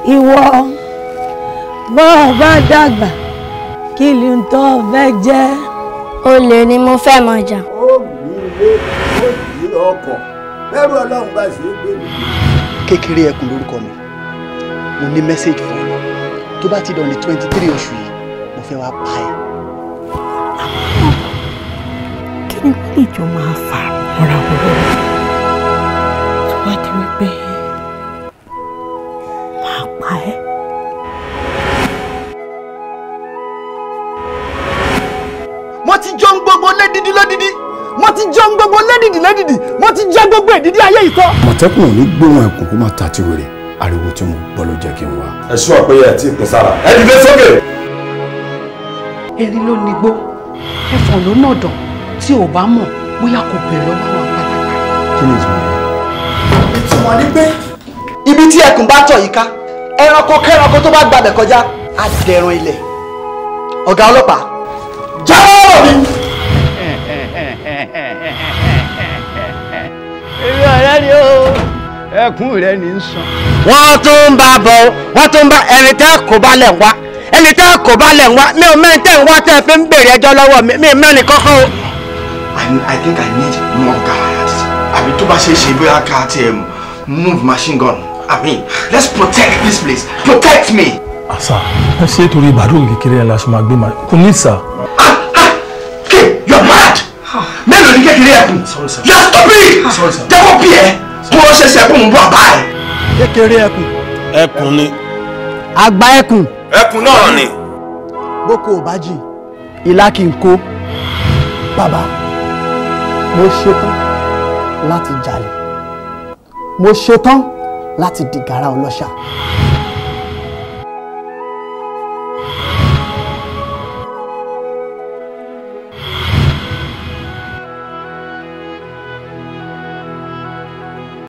ìwọ bọ́ ọ bá dàgbà kí ni tó fẹ́ jẹ́. olè ni mo fẹ́ mọ̀ jà. ó gbé ilé ó gbé ọkọ̀ bẹ́rù ọlọ́run bá ṣe é gbé mi. kékeré ẹkùn lórúkọ mi mo ní mẹ́sẹ̀gì fún ẹ tó bá ti dàn ní twenty three oṣù yìí mo fẹ́ wá pa ẹ́. kí ni wọ́n lè jọ máa fà mọ́ra wọn lọ́wọ́ tó wá di wípé máa pa ẹ́. mo ti jọ ń gbogbo lédìdí lédìdí mo ti jọ ń gbogbo lédìdí lédìdí mo ti jẹ gbogbo èdìdí ayé yìí tán. mọ̀tẹ́kùn ò ní gbóhùn ẹkùn kó má ta ti wèrè ariwo tí mo gbọ́ ló jẹ́ kí n wá. ẹ ṣú àpéyẹ tí ìpín sára ẹ dìde sókè. erin ló nígbó ẹfọ̀n ló nà dàn tí ò bá mọ̀ bóyá kò bẹ̀rẹ̀ lọ́wọ́ àwọn pátákà. kí ni ìtumọ̀ rẹ̀? ìtumọ̀ ni pé ibi tí ẹkùn bá tọ̀ yìí ká ẹranko kẹranko tó bá gbàbẹ̀ kọjá á dẹran ilẹ̀ ọ̀gá ọlọ́pàá jáwọ́ mi. èmi ọ̀rẹ́ ni ó ẹkún rẹ ní í sàn. wọ́n tún ń bá a bọ̀ wọ́n tún ń bá ẹni tẹ́ kò bá lẹ̀ ń wá ẹni tẹ́ kò bá lẹ̀ ń wá mi ò mẹ́rin tẹ́ ń wá tẹ́ fi ń béèrè ẹjọ́ lọ́wọ́ mi mi mẹ́rin kọ́kọ́ o. I, I think I need more guards. àbí tó bá ṣe é ṣe bóyá ká tiẹ̀ move machine gun. I mean, let's protect this place. Protect me. àṣà ẹ ṣe é torí ìbàdàn kékeré yẹn la ṣe máa gbé ma kò ní sà. Okay, you're mad. mélòó ni kékeré ẹkùn. you're stupid. jẹ́wọ́ bí ẹ kó o ṣẹ̀ṣẹ̀ kó ń bọ̀ bá ẹ. kékeré ẹkùn ẹkùn ni. àgbà ẹkùn ẹkùn náà ni. boko ò bá jìn ìlà kì í kó bàbá mo ṣetán láti jalè mo ṣetán láti dìgàrà ọlọ́ṣà